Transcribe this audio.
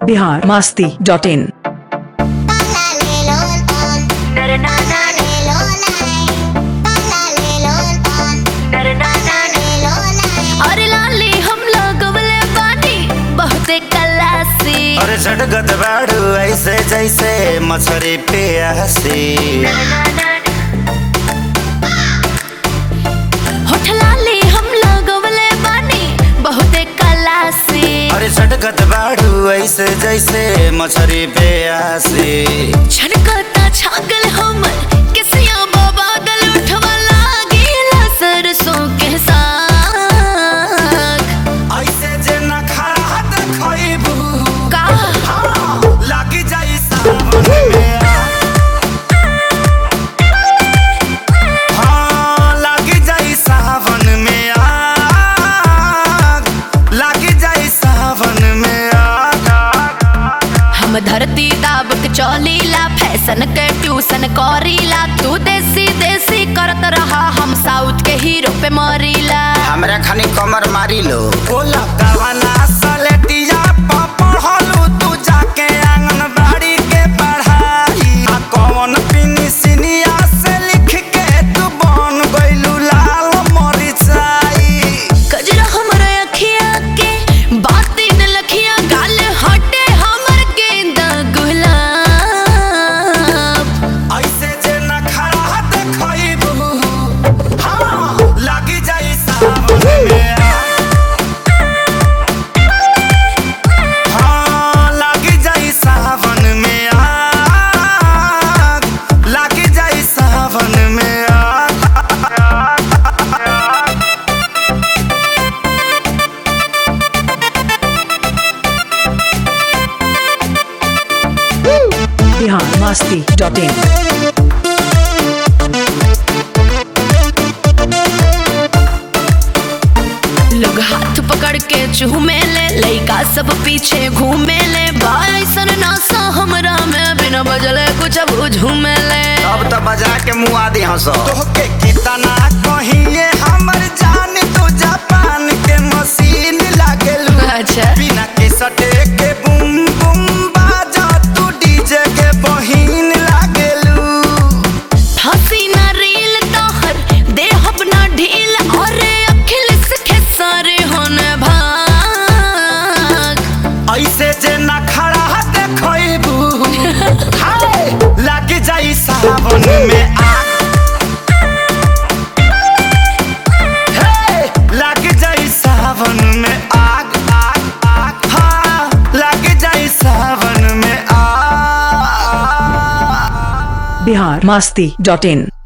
Bihar Masti dot in अरे लाली हम लगवले बानी बहुते कलासी अरे झटगत बाड़ू ऐसे जैसे मछरी प्यासी होठ लाली हम लगवले बानी बहुते कलासी अरे झटगत बाड़ू ऐसे जैसे मछरी प्यासी छनकता छागल हमर किसिया बादल उठवा लागेला सरसों के साग ऐसे जे न खड़ा देखबू का लागी जाई सावन में हाँ, लागी जाई सावन में आग लागी जाई सावन में आग हम धरती दाब के चौलीला फैशन के ट्यूशन करीला तू देसी देसी करत रहा हम साउथ के हीरो पे मरीला हमरा खानी कमर मारी लो बोला कवना सलेटिया पढ़लू तू जाके आंगनबाड़ी के पढ़ाई आ कौन पिनी सिनिया से लिख के तू बन गइलू लाल मरिचाई कजरा हमर अखिया के बाती न लखिया गाल हटे हमर गेंदा गुलाब ऐसे जे न खड़ा देखबू हाँ लागी जाई सावन में हाँ लागी जाई सावन में आग लागी जाई सावन में आग बिहार मास्ती डॉट इन लोग हाथ पकड़ के चूमे ले लइका सब पीछे घूमे ले बाइसन नासा हमरा में बिना बजले कुछ अब झूमे ले अब तो बजा के मुँह आदि हंस तोहके कितना कहिए हमर जान तू जापान के मशीन लागेलू अच्छा बिना के सटे के बुम बुम बाजा तू डीजे के बहिन लागेलू हंसी ना रील तोहर देह अपना ढील और अखिल सखे सारे होने भाग ऐसे जे न खड़ा देखबू हाय लाग जाई सावन में आग हे, लाग जाई सावन में आग आग आग हाँ लाग जाई सावन में आग बिहार मास्ती डॉट इन